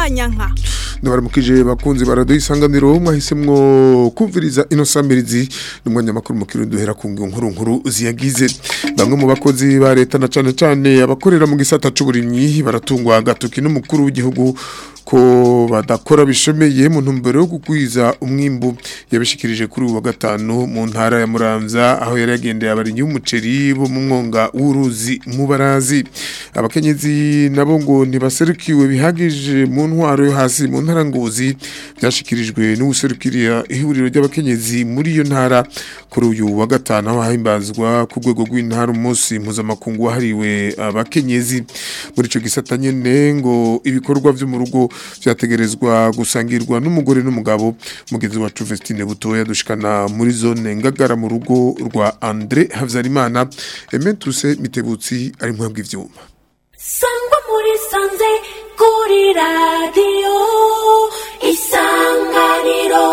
kanyanka ndabaramukije bakunzi baraduha isanganiro mwahisemwo kumviriza ino samirizi n'umwanya makuru mu kirundi duhera ku nkuru nkuru ziyagize bamwe mu bakozi ba leta na cane cane abakorera mu gisata c'uburimyi baratungwa agatoki n'umukuru w'igihugu ko badakora bishomeye mu ntumbero yo kugwiza umwimbu yabishikirije kuri uwa gatanu mu ntara ya Muramvya aho yari yagendeye abarinyi b'umuceri bo mu mwonga w'uruzi mu barazi abakenyezi nabo ngo ntibaserukiwe bihagije mu ntwaro yo hasi mu ntara ngozi byashikirijwe n'ubuserukiriya ihuriro ry'abakenyezi muri iyo ntara kuri uyu wa gatanu aho hahimbazwa ku rwego rw'intara umunsi mpuzamakungu wahariwe abakenyezi muri ico gisata nyene ngo ibikorwa vyo mu rugo vyategerezwa gusangirwa n'umugore n'umugabo mugenzi wacu Vestine Butoya dushikana muri zone ngagara mu rugo rwa Andre Havyarimana Ementuse Mitebutsi ari muhabwa ivyuma sangwa muri sanze kuri radiyo isanganiro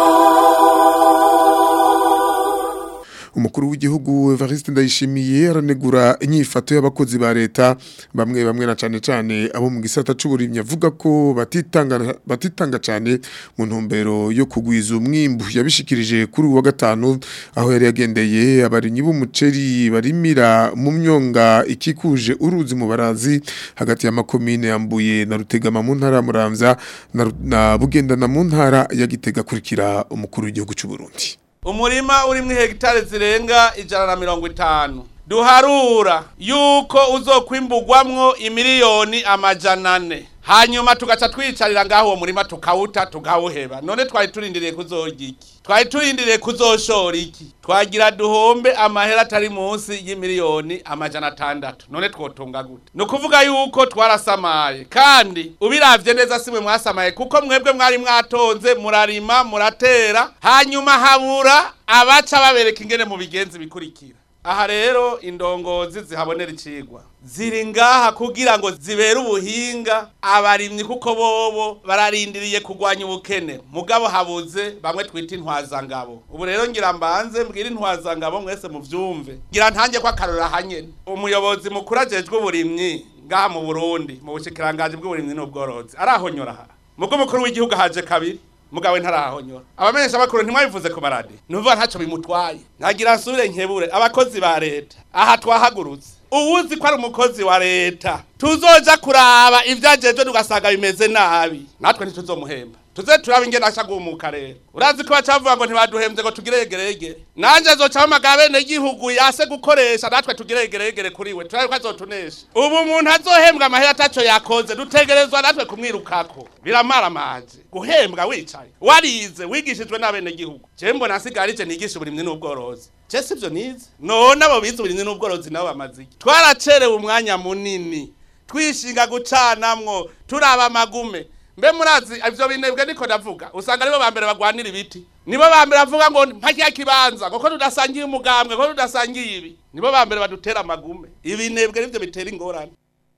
umukuru w'igihugu Evariste Ndayishimiye aranegura inyifato y'abakozi ba leta bamwe bamwe na cane cane abo mu gisata c'uburimyi avuga ko batitanga batitanga cane mu ntumbero yo kugwiza umwimbu yabishikirije kuri uwa gatanu aho yari yagendeye abarinyi b'umuceri barimira mu myonga ikikuje uruzi mu barazi hagati ya makomine yambuye na rutegama mu ntara ya Muramvya na, na bugendana mu ntara ya Gitega kurikira umukuru w'igihugu c'u Burundi umurima urimwo hegitari zirenga ijana na mirongo itanu duharura yuko uzokwimbugwamwo imiliyoni amajana ane hanyuma tugaca twicarira ngaho uwo murima tukawuta tukawuheba none twari turindiriye kuzorya iki twari turindiriye kuzoshora iki twagira duhombe amahera atari munsi y'imiliyoni amajana atandatu none twotunga gute ni ukuvuga yuko twarasamaye kandi ubiravye neza simwe mwasamaye kuko mwebwe mwari mwatonze murarima muratera hanyuma habura abaca babereka ingene mu bigenzi bikurikira aha rero indongozi zihabonera icigwa ziri ngaha kugira ngo zibere ubuhinga abarimyi kuko bobo bararindiriye kugwanya ubukene mugabo habuze bamwe twita intwazangabo ubu rero ngira mbanze mbwira intwazangabo mwese muvyumve ngira ntange ko akarora hanyene umuyobozi mukuru ajejwe uburimyi ngaha mu Burundi mu bushikiranganje bw'uburimyi n'ubworozi arahonyora aha mugo mukuru w'igihugu haje kabiri mugawe ntarahonyora abamenyesha bakuru ntimwabivuze ku maradi nuvuga ntaco bimutwaye ntagira nsubire nkebure abakozi ba leta aha twahagurutse uwuzi ko ari umukozi wa leta tuzoja kuraba ivyajejwe tugasanga bimeze nabi natwe ntituzomuhemba tuze turaba ingene asha guhumuka rero urazi ko bacavuga ngo ntibaduhemvye ngo tugire yegeregere nanje zoca mpamagara bene gihugu yase gukoresha natwe tugire yegeregere kuri we turabe ko azotunesha ubu umuntu azohembwa amahera ataco yakoze dutegerezwa natwe kumwirukako biramaramaje guhembwa wicaye warize wigishijwe n'abene gihugu je mbona nsigarije nigisha uburimyi n'ubworozi je sivyo nize none abo bize uburimyi n'ubworozi nabo bamaze iki twaracerewe umwanya munini twishinga gucanamwo turaba amagume mbe murazi ivyo binebwe niko ndavuga usanga nibo bambere bagwanira ibiti nibo bambere bavuga ngo mpakya kibanza ngo ko tudasangiye umugambwe ko tudasangiye ibi nibo bambere badutera amagume ibinebwe nivyo bitera ingorane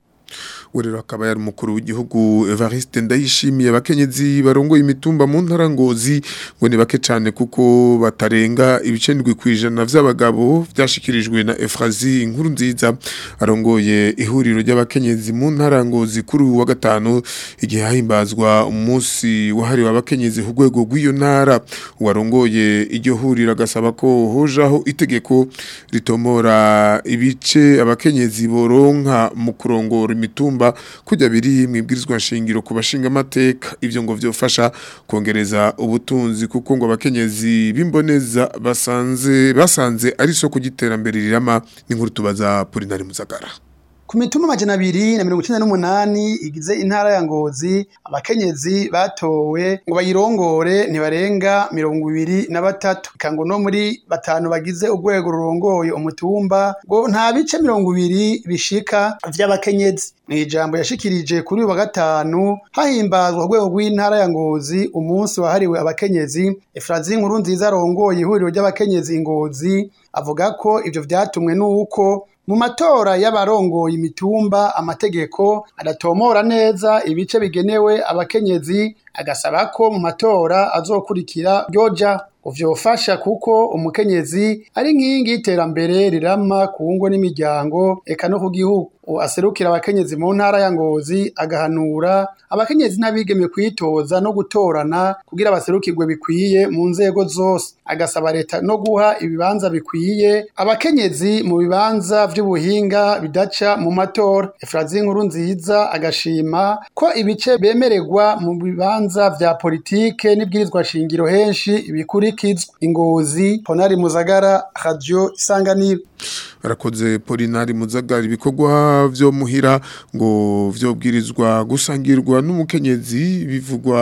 Urero akaba yari umukuru w'igihugu Evariste Ndayishimiye abakenyezi barongoye imitumba mu ntara ngozi ngo ni bake cyane kuko batarenga ibicendwi kwijana vy'abagabo vyashikirijwe na Efrazi inkuru nziza arongoye ihuriro ry'abakenyezi mu ntara ngozi kuri uwa gatanu igihe hahimbazwa umunsi wahariwe abakenyezi ku rwego rw'iyo ntara uwarongoye iryo huriro agasaba ko hojaho itegeko ritomora ibice abakenyezi boronka mu kurongora imitumba kujya biri mwibwirizwa nshingiro ku bashinga amateka ivyo ngo vyofasha kongereza ubutunzi kuko ngo abakenyezi bimboneza basanze basanze ari soko giterambere rirama n'inkuru tubaza Polinari Muzagara ku mitumba amajana abiri na mirongo icenda n'umunani igize intara ya ngozi abakenyezi batowe ngo bayirongore ntibarenga mirongo ibiri na batatu kango no muri batanu bagize urwego rurongoye umutumba ngo nta bice mirongo ibiri bishika vy'abakenyezi mu ijambo yashikirije kuri uyu wa gatanu hahimbazwa urwego rw'intara ya ngozi umunsi wahariwe abakenyezi efrazi nkuru nziza arongoye ihuriro ry'abakenyezi ngozi avuga ko ivyo vyatumwe n'uko mu matora y'abarongoye imitumba amategeko adatomora neza ibice bigenewe abakenyezi agasaba ko mu matora azokurikira ryoja uvyofasha kuko umukenyezi ari nkingi y'iterambere rirama ku ngo n'imiryango eka no ku gihugu aserukira abakenyezi mu ntara ya Ngozi agahanura abakenyezi n'abigeme kwitoza no gutorana kugira baserukirwe bikwiye mu nzego zose agasaba leta no guha ibibanza bikwiye abakenyezi mu bibanza vy'ubuhinga bidaca mu matora Efrazi nkuru nziza agashima ko ibice bemererwa mu bibanza vya politike n'ibwirizwa shingiro henshi bikurikizwa ingozi Honari Muzagara Radio Isanganiro arakoze Polinari Muzagara ibikorwa vyo muhira ngo vyobwirizwa gusangirwa n'umukenyezi bivugwa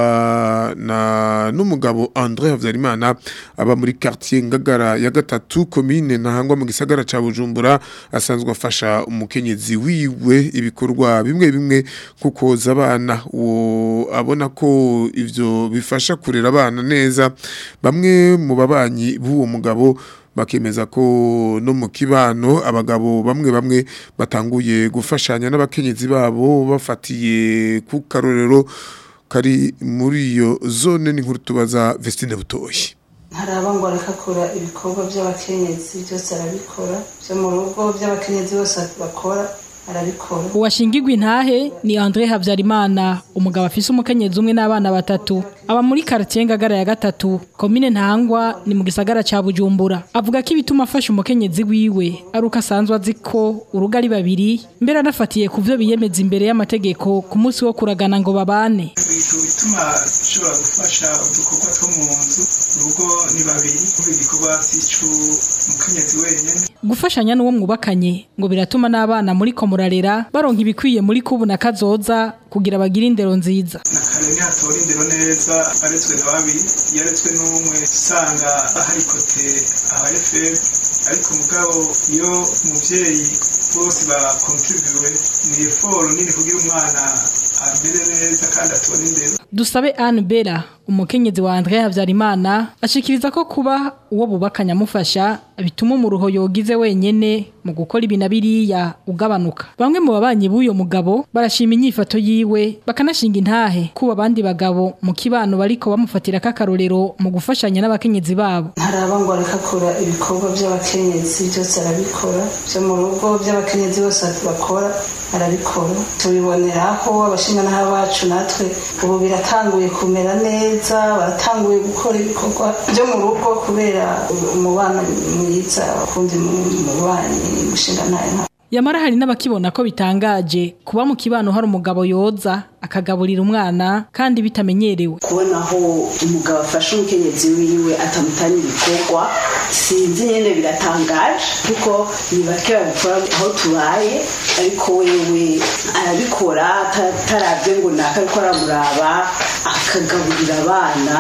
na n'umugabo André Havyarimana aba muri quartier Ngagara ya gatatu commune ntahangwa mu gisagara ca Bujumbura asanzwe afasha umukenyezi wiwe ibikorwa bimwe bimwe kukoza abana uwo abona ko ivyo bifasha kurera abana neza bamwe mu babanyi b'uwo mugabo bakemeza ko no mu kibano abagabo bamwe bamwe batanguye gufashanya n'abakenyezi babo bafatiye ku karorero kari muri iyo zone n'inkuru tubaza Vestine Butoyi ntaraba ngo arakakora ibikorwa by'abakenyezi byose arabikora byo mu rugo by'abakenyezi bose bakora arabikora uwashingirwa intahe ni André Havyarimana umugabo afise umukenyezi umwe n'abana batatu aba muri quartier Ngagara ya gatatu komine Ntangwa ni mu gisagara ca Bujumbura avuga ko ibituma afasha umukenyezi wiwe ari uko asanzwe azi ko urugo ari babiri mbere anafatiye ku vyo biyemeza imbere y'amategeko ku munsi wo kuragana ngo babane ibintu bituma ushobora gufasha udukorwa two mu nzu urugo ni babiri kuko igikorwa sicu umukenyezi wenyine gufashanya n'uwo mwubakanye ngo biratuma n'abana muri ko murarera baronka ibikwiye muri kubu na kazoza kugira bagire indero nziza na kare ntihatora indero neza aretswe na babiri yaretswe n'umwe usanga hari kote ahaye febe ariko mugabo iyo umuvyeyi bose bakontribuwe ni eforo nini kugira umwana amere neza kandi atone indero dusabe Anne Bera umukenyezi wa André Havyarimana ashikiriza ko kuba uwo bubakanya amufasha bituma umuruho yogize wenyene mu gukora ibina biriya ugabanuka bamwe mu babanyi b'uyo mugabo barashima inyifato yiwe bakanashinga intahe kuba abandi bagabo mu kibano bariko bamufatira k'akarorero mu gufashanya n'abakenyezi babo ntaraba ngo arakakora ibikorwa by'abakenyezi byose arabikora byo mu rugo by'abakenyezi bose bakora arabikora tubiboneraho abashinganaha bacu natwe ubu biratanguye kumera neza baratanguye gukora ibikorwa byo mu rugo kubera umubano mwiza ukundi mubanyi mushinganahe Yamara hari n'abakibona ko bitangaje kuba mu kibano hari umugabo yoza akagaburira umwana kandi bitamenyerewe kubona aho umugabo afashe umukenyezi wiwe atamutanye ibikorwa sinzi nyene biratangaje kuko ni bake babikora aho tubaye ariko wewe arabikora ataravye ngo naka ariko aramuraba akagaburira abana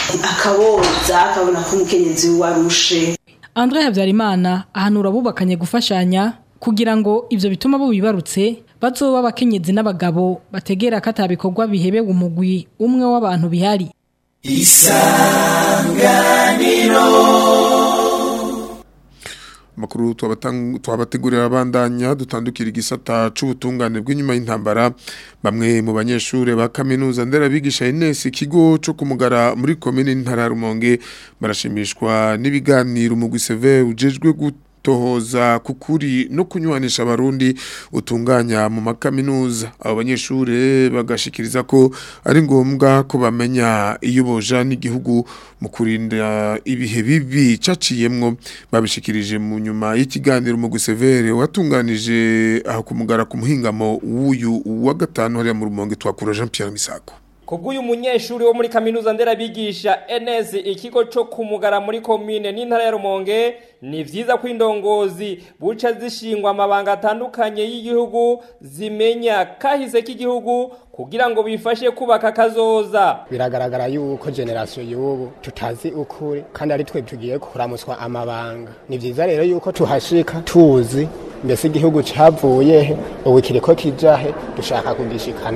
akaboza akabona ko umukenyezi wiwe arushe André Havyarimana ahanura abubakanye gufashanya kugira ngo ivyo bituma bo bibarutse bazoba abakenyezi n'abagabo bategera ko atabikorwa bihebewe umugwi umwe w'abantu bihari Makuru twabategurira abandanya dutandukira igisata c'ubutungane bw'inyuma y'intambara bamwe mu banyeshure ba kaminuza nderabigisha Ines ikigo co kumugara muri commune ntara Rumonge barashimishwa n'ibiganiro mu gwiseve ujejwe gutohoza kukuri no kunywanisha abarundi utunganya mu makaminuza abo banyeshure bagashikiriza ko ari ngombwa ko bamenya iyo boja n'igihugu mu kurinda ibihe bibi caciyemwo babishikirije mu nyuma y'ikiganiro mu gusevere watunganije aho kumugara ku muhingamo w'uyu wa gatanu hariya mu rumonge twakura Jean Pierre Misako Kubw'uyu munyeshuri wo muri kaminuza nderabigisha NS ikigo co kumugara muri komine n'intara ya Rumonge ni vyiza ko indongozi buca zishingwa amabanga atandukanye y'igihugu zimenya kahise k'igihugu kugira ngo bifashe kubaka kazoza biragaragara yuko generasiyo y'ubu tutazi ukuri kandi ari twe tugiye kuramuswa amabanga ni vyiza rero yuko tuhashika tuzi mbese igihugu cavuye he ubu kiriko kijahe dushaka kugishikana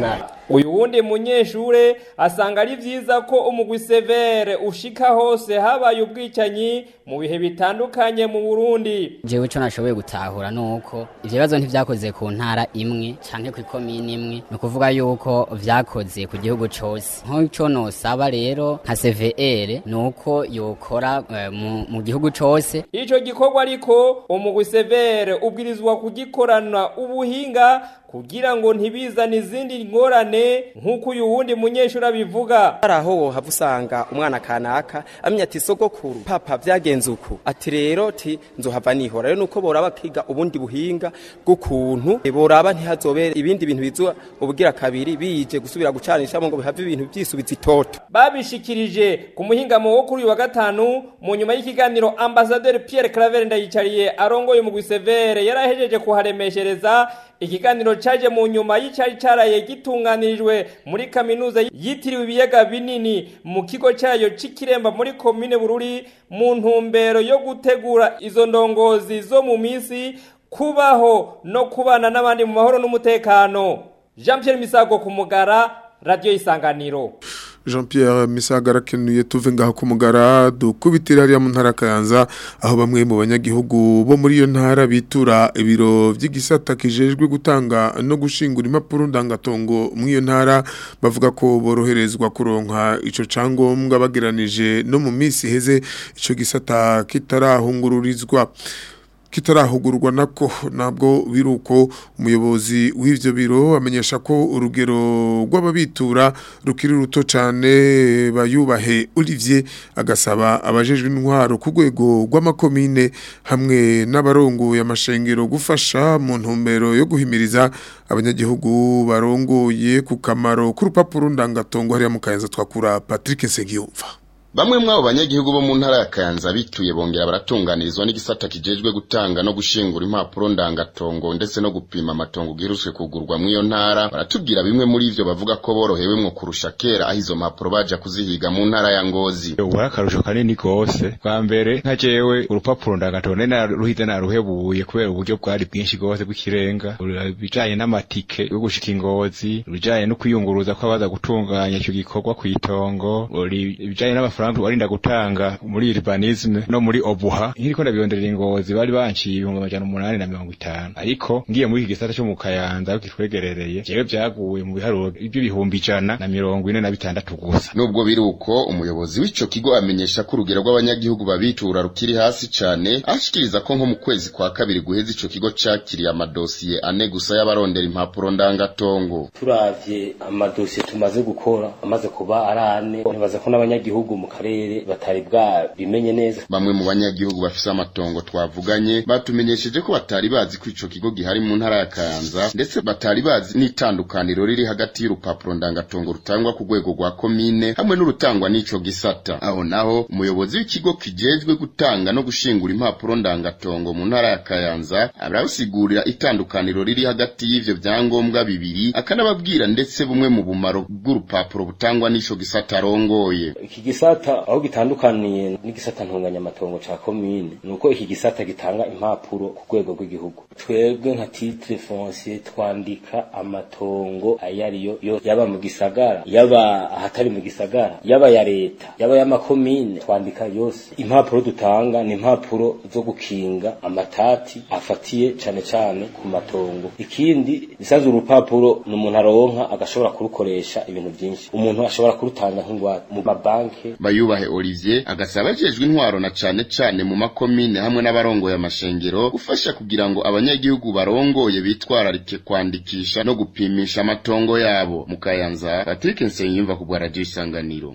uyu wundi munyeshure asanga ari vyiza ko umugwi severe ushika hose habaye ubwicanyi mu bihe bitandukanye mu Burundi jewe ico nashoboye gutahura nuko ivyo bibazo ntivyakoze ku ntara imwe canke ku ikomini imwe ni ukuvuga yuko vyakoze ku gihugu cose nk'ico nosaba rero nka CVR nuko yokora eh, mu, mu gihugu cose ico gikorwa ariko umugwi severe ubwirizwa kugikorana ubuhinga kugira ngo ntibizane izindi ngorane nk'uko uyu wundi munyeshuri abivuga hari aho wohava usanga umwana kanaka amenya ati sogokuru papa vyagenze uku ati rero ti nzohava nihora rero nuko boraba kiga ubundi buhinga bw'ukuntu boraba ntihazobere ibindi bintu bizuba ubugira kabiri bije gusubira gucanishamo ngo bihave ibintu vyisubiza itoto babishikirije ku muhingamo wo kuri uyu wa gatanu mu nyuma y'ikiganiro ambasaderi Pierre Claver ndayicariye arongoye umugwi severe yarahejeje kuharemeshereza ikiganiro caje mu nyuma y'icari caraye gitunganirijwe muri kaminuza yitiriwe ibiyaga binini mu kigo cayo c'ikiremba muri komine bururi mu ntumbero yo gutegura izo ndongozi zo mu misi kubaho no kubana n'abandi mu mahoro n'umutekano Jean Pierre Misago ku mugara radio isanganiro Jean Pierre Misaga arakenuye tuve ngaho ku mugara dukubitira hariya mu ntara Kayanza aho bamwe mu banyagihugu bo muri iyo ntara bitura ibiro by'igisata kijejwe gutanga no gushingura impapuro ndangatongo mu iyo ntara bavuga ko boroherezwa kuronka ico cangombwa bageranije no mu minsi heze ico gisata kitarahungururizwa kitarahugurwa nako nabwo biruko umuyobozi w'ivyo biro amenyesha ko urugero rw'ababitura rukiri ruto cyane bayubahe Olivier agasaba abajejwe intwaro ku rwego rw'amakomine hamwe n'abarongoye amashengero gufasha mu ntumbero yo guhimiriza abanyagihugu barongoye ku kamaro k'urupapuro ndangatongo hariya mu kayanza twakura Patrick Nsengiyumva Bamwe mw'abo banyagihugu bo mu ntara ya Kayanza bituye bongera baratunganirizwa n'igisata kijejwe gutanga no gushingura impapuro ndangatongo ndetse no gupima amatongo giherutse kugurwa mu iyo ntara baratubwira bimwe muri ivyo bavuga ko borohewe mwo kurusha kera aho izo mpapuro baja kuzihiga mu ntara ya Ngozi. Ubu akarusho kanini gose bwa mbere nka jewe urupapuro ndangatongo nari naruhize naruhebuye kubera uburyo bwari bwinshi gose bw'ikirenga bijanye n'amatike yo gushika ingozi bijanye no kwiyunguruza kw'abaza gutunganya ico gikorwa kw'itongo bijanye n'amafaranga amafaranga warinda gutanga muri urbanisme no muri obuha nkiriko ndabiyonderera ingozi bari banciye ibihumbi amajana umunani na mirongo itanu ariko ngiye muri iki gisata cyo mu kayanza kitwegerereye jewe vyaguye mu biharuro by'ibihumbi ijana na mirongo ine na bitandatu gusa nubwo biri uko umuyobozi w'ico kigo amenyesha ko urugero rw'abanyagihugu babitura rukiri hasi cane ashikiriza ko nko mu kwezi kwa kabiri guheza ico kigo cakiriye amadosiye ane gusa y'abarondera impapuro ndangatongo turavye amadosiye tumaze gukora amaze kuba ari ane ntibaza ko n'abanyagihugu mu karere batari bwa bimenye neza bamwe mu banyagihugu bafise amatongo twavuganye batumenyesheje ko batari bazi ko ico kigo gihari mu ntara ya Kayanza ndetse batari bazi n'itandukaniro riri hagati y'urupapuro ndangatongo rutangwa ku rwego rwa komine hamwe n'urutangwa n'ico gisata aho naho umuyobozi w'ikigo kijejwe gutanga no gushingura impapuro ndangatongo mu ntara ya Kayanza arasigurira itandukaniro riri hagati y'ivyo vyangombwa bibiri akanababwira ndetse bumwe mu bumaro bw'urupapuro butangwa n'ico gisata arongoye iki gisata aho gitandukaniye n'igisata ntunganyamatongo ca komine nuko iki gisata gitanga impapuro ku rwego rw'igihugu twebwe nka titre foncier twandika amatongo ayariyo yo yaba mu gisagara yaba ahatari mu gisagara yaba ya leta yaba y'amakomine twandika yose impapuro dutanga ni impapuro zo gukinga amatati afatiye cane cane ku matongo ikindi bisanzwe urupapuro ni umuntu aronka agashobora kurukoresha ibintu vyinshi umuntu ashobora kurutanga nk'ingwate mu mabanki bayubahe Olivier agasaba ajejwe intwaro na cane cane mu makomine hamwe n'abarongoye amashengero gufasha kugira ngo abanyagihugu barongoye bitwararike kwandikisha no gupimisha amatongo yabo mu Kayanza Patrick Nsengiyumva ku bwa radio isanganiro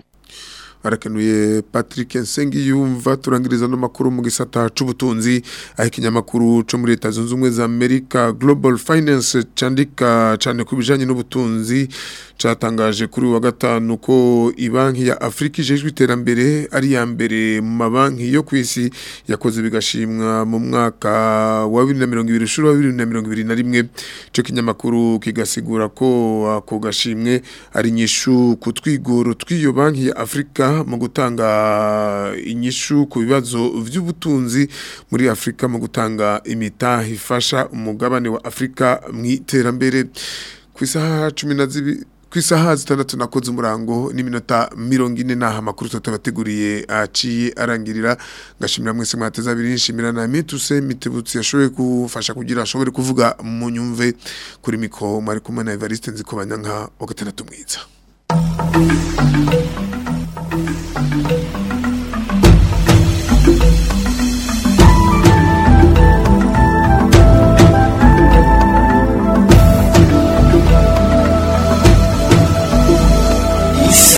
arakenuye Patrick Nsengiyumva turangiriza no makuru mu gisata c'ubutunzi aho ikinyamakuru co muri leta zunze ubumwe za Amerika Global Finance candika cane ku bijanye n'ubutunzi catangaje kuri wa gatanu ko ibanki ya Afrika ijejwe iterambere ari ya mbere mu mabanki yo kwisi yakoze bigashimwa mu mwaka wa 2020 ushuru wa 2021 cyo kinyamakuru kigasigura ko ako gashimwe ari nyishu kutwigoro twiyo banki ya Afrika mu gutanga inyishu ku bibazo vy'ubutunzi muri Afrika mu gutanga imitahe ifasha umugabane wa Afrika mu iterambere ku isaha 12 ku isaha zitandatu nakoze umurango n'iminota mirongo ine n'aha amakuru tutabateguriye aciye arangirira ngashimira mwese mwateze abiri nshimira na mituse mitebutsi yashoboye gufasha kugira ashobore kuvuga mu nyumve kuri mikoro mwari kumwe na Evariste nziko banyanka wa gatandatu mwiza